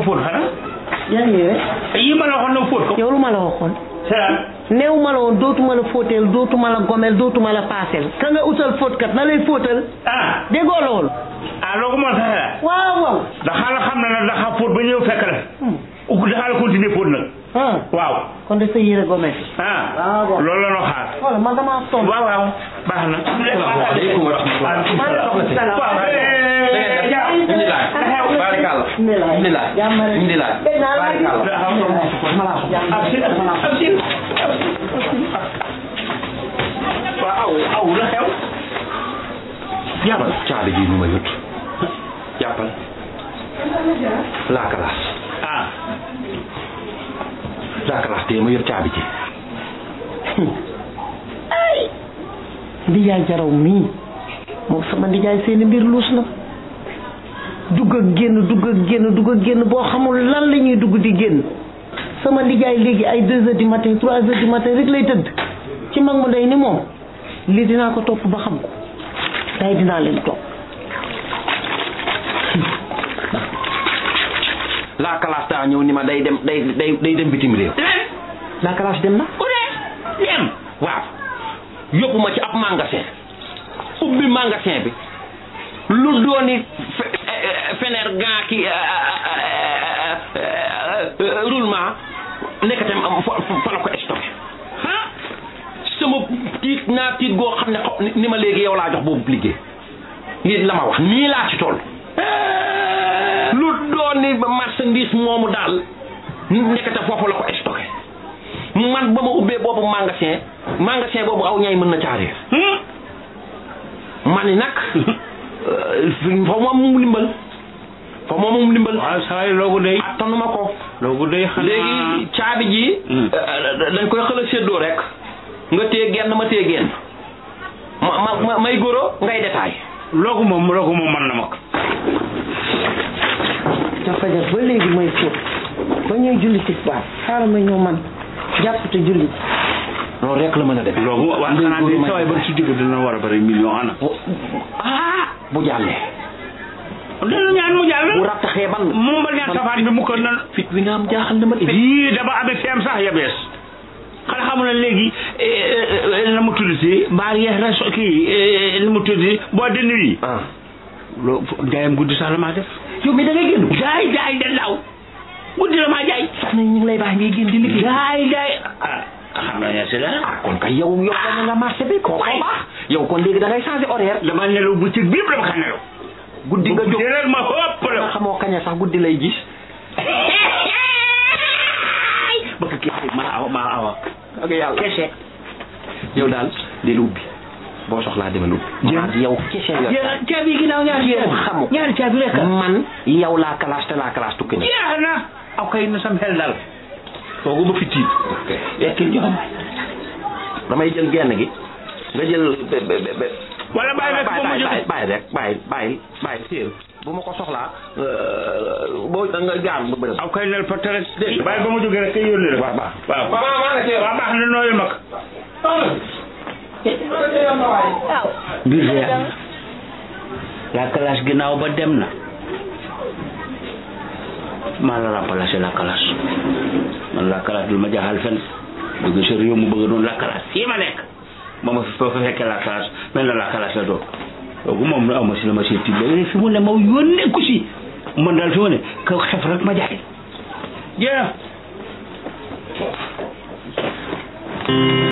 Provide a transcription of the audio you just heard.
fóot xanaa yaa ngi rek yi ma la waxoon na fóot ko yow lu ma la waxoon c'est néew ma la woon dootuma la fóoteel dootuma la gomel dootuma la paaseel ka nga utal fóotkat na lay fóotal ah déggoo loolu ah loo ko mën a saxee waaw waaw daxaa la xam ne nag daxaa fóot ba ñëw fekk la ugg daxaa la continuer fóot nag ah waaw kon de sa yére gomel ah waaw waaw. loolu la noo xaar wala man damaa sonn waaw waaw baax na Asalaamaaleykum wa rahmatulah. maaleykum salaam waaw eh, ja- Alhamdulilah. Barikalla. Alhamdulilah. Alhamdulilah. Barikalla. ab si ab si waaw aw aw la xew Jàppal caabi ji nu ma yut. Jàppal. La classe. ah La classe te ma yor caabi ji. ndijaay jaraw mii moom sama ndijaay seeni mbir luus na dugg ak génn dugg ak génn dugg ak génn boo xamul lan la ñuy dugg di génn sama ndijaay léegi ay deux heures du matin trois heures du matin rek lay tëdd ci mag mu day ni moom lii dinaa ko topp ba xam ko day dinaa leen topp La classe daa ñëw ni ma day dem day day day dem bitim réew. La classe dem na. ku ne dem waaw yóbbu ma ci ab magasin ubbi magasin bi lu dooni fe- eh, feneer gaa ki eh, eh, eh, eh, roulement nekkate am fa fa la ko stocké ah sama tiit naa tiit goo xam ne xaw ni ma léegi yow laa jox boobu liggéey nii la ma wax nii laa ci toll lu dooni marchandise moomu daal nekkate foofu la ko stocké man ba ma ubbee boobu magasin magasin boobu aw ñay mën na caaree ma ni nag fa moom mu ndimbal fa moom mu ndimbal waaw saa yi loogu day attanuma ko loogu day xanaa léegi caabi ji Hmm. euh, dañ koy xëla séddoo rek nga téye genn ma téye genn ma ma ma may góoro ngay détail loogu moom loogu moom mën na ma ko ca fajar ba léegi may fóot ba ñuy julli tisbaar xaaral ma ñëw man jàpp te julli loolu rek la mën a def loogu waaw xanaa de saa yi ba ci digg dina war a bëri million ana ah bu jàllee dina ñaan mu bu jàll rattaxee ban moom ba ñaan safaan bi mu ko nan fit wi nga am jaaxal na ma de yii dama amee feem sax ya bees xanaa xamul ne léegi la mu tudd si mbaa yeex na so kii la mu tudd si boo de nuit ah loo jaayam guddi sax la maa def yow mi da ngay génn jaay jaay da law guddi la maa jaay sax nañ ñu ngi lay baax ngay génn di liggéey jaay jaay ah xam naa ne si dara ah kon kay yow yow dana nga marché bi koo koo baax yow kon léegi da ngay changé horaire dama nelaw bu ci biir dama xam nelaw guddi nga jóg rek ma ëpp nga la xamoo kaña sax guddi lay gis bëgg kii maa awa maa awa ak yàlla kese yow daal di ubbi boo soxlaa demal ubbi Jéem. maanaam yow kese yor caabi yi ginnaaw ñaari Jéem xamu. ñaari caabi rek man yow laa classe te laa classe tukki na jeex na aw kay na sam xel dal kooku ba fi tiit yekkil joxam damay jël genn gi nga jël be be be wala bàyyi rek ba ma bàyyi jóge bàyyi rek bàyyi bàyyi bàyyi téel bu ma ko soxlaa boo nga jaar ba bërëb aw kay nel fa rek dégg bàyyi ba ma jógee rek kay yónni rek waaw baax waaw waaw baax na nooyul mag mbir de la classe ginnaaw ba dem na maa la remplacé la classe man la classe dul ma jaaxal fen dugg sa réew mu bëgg doon la classe fii ma nekk ba ma fi fa fekkee la classe mel na la classe la doon kooku moom aw ma si la ma seeti léegi fi mu ne ma yónnee ku si man daal fi mu ne kaw xef rek ma jaay jeex